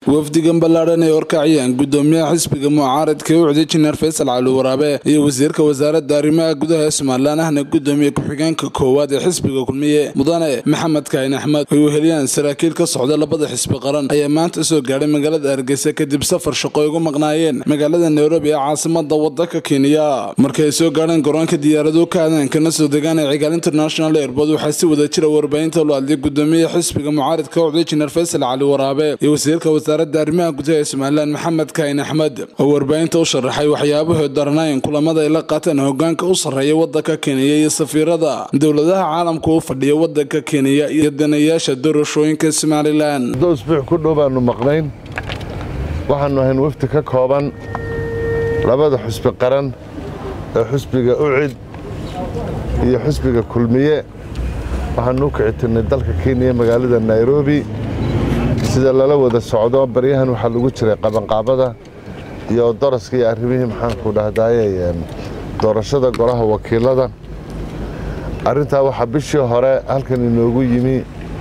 wafdigan ballaadhan ee horkaciyaan gudoomiyaha xisbiga mucaaradka ee u cday jineer faysal cali waraabe iyo wasiirka wasaaradda arrimaha gudaha ee somalilan ahna gudoomiye ku-xigeenka koowaad ee xisbiga kulmiye mudane maxamed kaahin axmed ay weheliyaan saraakiil ka socda labada xisbi qaran ayaa maanta soo gaadhay magaalada hargeysa kadib safar shaqo ay ugu maqnaayeen magaalada nairobi ee caasimada wadanka kenya markii ay soo gaadheen garoonka diyaarado ka aadaan kana soo degaan ee cigaal international airbood waxaa si wada jira warbaahinta loo hadlay gudoomiyaha xisbiga mucaaradka u cday jineer faysal cali waraabe iyo wasiirka wasaaradda arrimaha gudaha ee somalilan maxamed kaahin axmed oo warbaahinta u sharaxay waxyaabahood daranayn kulamada ay la qaateen hogaanka u sarreeya wadanka kenya iyo safiirada dowladaha caalamka u fadhiya wadanka kenya iyo danayaasha doorashooyinka somalilan muddo usbuuc ku dhow baannu maqnayn waxaannu ahayn wafdi ka kooban labada xusbi qaran ee xusbiga ucid iyo xusbiga kulmiye waxaannu u kici tirnay dalka kenya magaalada nairobi sida lala wada socdo baryahan waxaa lagu jiray qabanqaabada iyo daraska iyo arrimihii maxaanku dhahdaye doorashada golaha wakiilada arrintaa waxaa bishii hore halkan inoogu yimi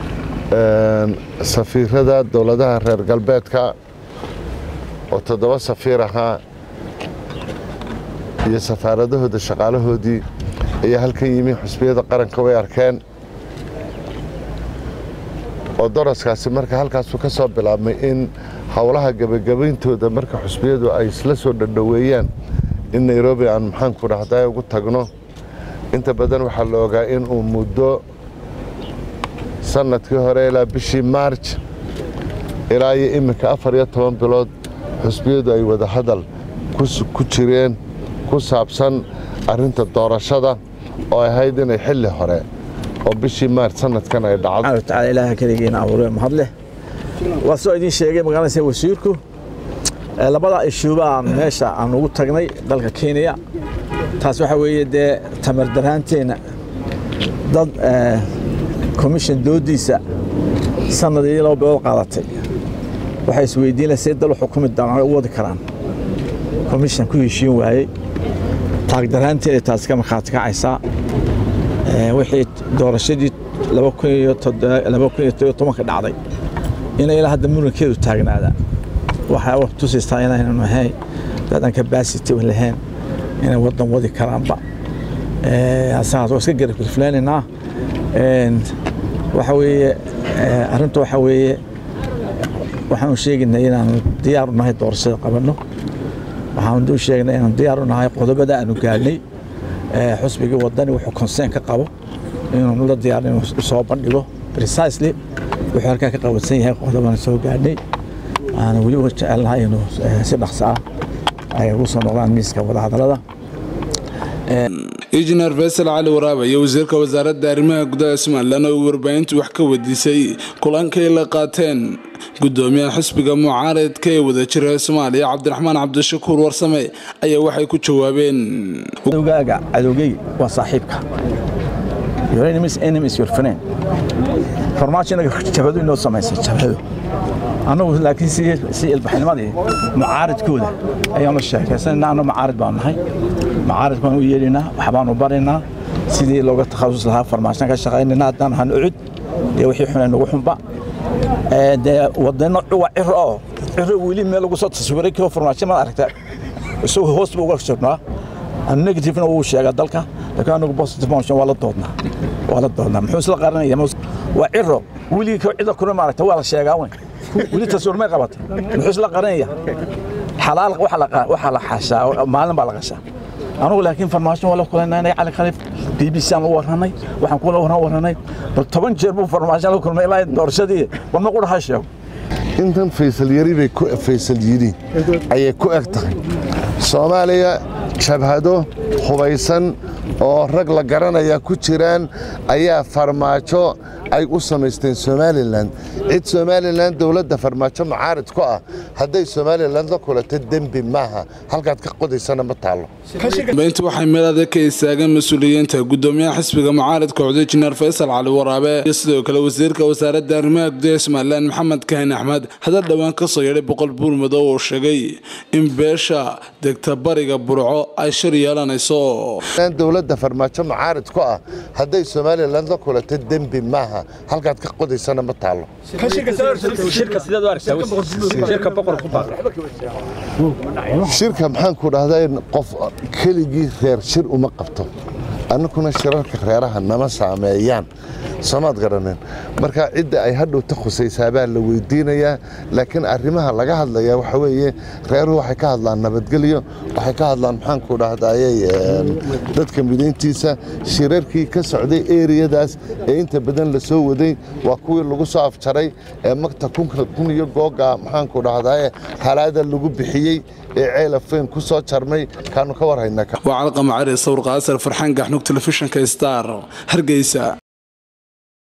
safiirada dowladaha reer galbeedka oo toddoba safiir ahaa iyo safaaradahooda shaqaalahoodii ayaa halkan yimi xusbiyada qaranka way arkeen oo daraskaasi marka halkaasu ka soo bilaabmay in howlaha gebagabayntooda marka xusbiyadu ay isla soo dhadhoweeyaan in nairobi aan maxaanku dhahday ugu tagno inta badan waxaa la ogaa in uu muddo sannadkii hore ilaa bishii maarj ilaa iyo iminka afar iyo toban bilood xusbiyadu ay wada hadal ku jireen ku saabsan arrinta doorashada oo ahayd inay xilli hore oo bishii maarj sanadkan ay dhacdo taala ilaaha keligiina abuuree mahad leh waa soo idiin sheegay magaalada wasiirku labada ishuubaa meesha aan ugu tagnay dalka kenya taas waxaa weeye dee tamar daraanteenna dad commission doodiisa sanad iyo laba bilood qaadatay waxay isweydiinaya see dal xukumi doonaan u wadi karaan commission ku heshiin waayey taagdaraanteeda taas ka markhaati kacaysaa wixii doorashadii laba kun iyo tobanka dhacday inay ilaa hadda murankeedu taagnaada waxaa tusaysaa inaynan ahayn dadan capacity lahayn inay wadan wadi karaanba asaas waa iska garabgirfleynaynaa waxa weeye arrinta waxa weeye waxaanu sheegaynaa inaanu diyaar u nahay doorashada qabanno waxaanu u sheegnay inaanu diyaar u nahay qodobada aanu gaadhnay xusbigii wadani wuxuu conseen ka qabo inuu la diyaar inuu soo bandhigo precisely wuxuu halkaa ka qabansan yahay qodobana soo gaadhnay waxaana weli jecelnahay inuu si dhaqso ah ay ugu soo noqdaan miiska wadahadalada injineer faysal cali waraabe iyo wasiirka wasaaradda arrimaha gudaha somalilan oo warbaahintu wax ka wadiisay kulankay la qaateen gudoomiyaha xisbiga mucaaradka ee wada jira soomaaliya cabdiraxmaan cabdishakuur warsame ayaa waxay ku jawaabeen cadowgaaga cadowgey waa saaxiibka farmaajo inaga jabhadu inoo samaysay jabhadu annagu laakiin si ilbaxnimadii mucaaradkooda ayaanu sheekaysanayna annagu mucaarid baanu nahay mucaarid baan u yeedhaynaa waxbaanu baraynaa sidii looga takhasus lahaa farmaashan ka shaqaynayna haddaan ahaan ucud dee wixii xunay nagu xunba dee wadano cuwa ciro oo ciro weli meel lagu soo taswiray koo farmaasho maad aragta isagoo hoos buu uga joognaa negativena wuu sheegaa dalka laakiin anagu positive motion waa la doodnaa waa la doodnaa muxuu isla qaranaya waa ciro weligii koo cida kuna maaragta waa la sheegaa weyn weli taswiir may qabatay muxuu isla qaranaya xalaal waxaa la xashaa maalin baa la qashaa anugu laakiin farmaasho waa la kulanay cali khaliif b b c aan la warranay waxaan kula warran warranay bal toban jeer buu farmaasho la kulmay ilaa doorashadii warma qudha ha sheego intan faysal yari bay faysal yidhi ayay ku eg tahay soomaaliya jabhado hubaysan oo rag la garanaya ku jiraan ayaa farmaajo ay u samaysteen somalilan cid somalilan dowladda farmaajo mucaarid ku ah hadday somalilan la kulato dembi maaha halkaad ka qodaysana ma taallo beynta waxay meel adag ka istaageen mas-uuliyiinta gudoomiyaha xisbiga mucaaridka codey jineer faysal cali waraabe iyo sidoo kale wasiirka wasaaradda arrimaha gudaha somalilan maxamed kahin axmed hadal dhowaan ka soo yeedhay boqol buurmadow oo sheegay in beesha degta bariga burco ay shir yeelanayso dowladda farmaajo mucaarid ku ah hadday somalilan la kulato dembi maaha halkaad ka qodaysana ma taallo shirka maxaan ku dhahdaa qof keligii reer shir uma qabto annakuna shirarka reeraha nama saameeyaan soomaad garaneen marka cidda ay hadhowta khusaysaabaa la weydiinayaa laakiin arrimaha laga hadlayaa waxa weeye reeruhu waxay ka hadlaan nabadgelyo waxay ka hadlaan maxaanku dhahdaayey dadka midayntiisa shirarkii ka socday eriyadaas ee inta badan la soo waday waa kuwii lagu soo afjaray ee magta kun iyo googa maxaanku dhahdaye halaada lagu bixiyey ee ceelafeyn ku soo jarmay kaanu ka warhaynaa waa calqamacari sawir qaasar farxaan gaxnug telefishinka star hargeysa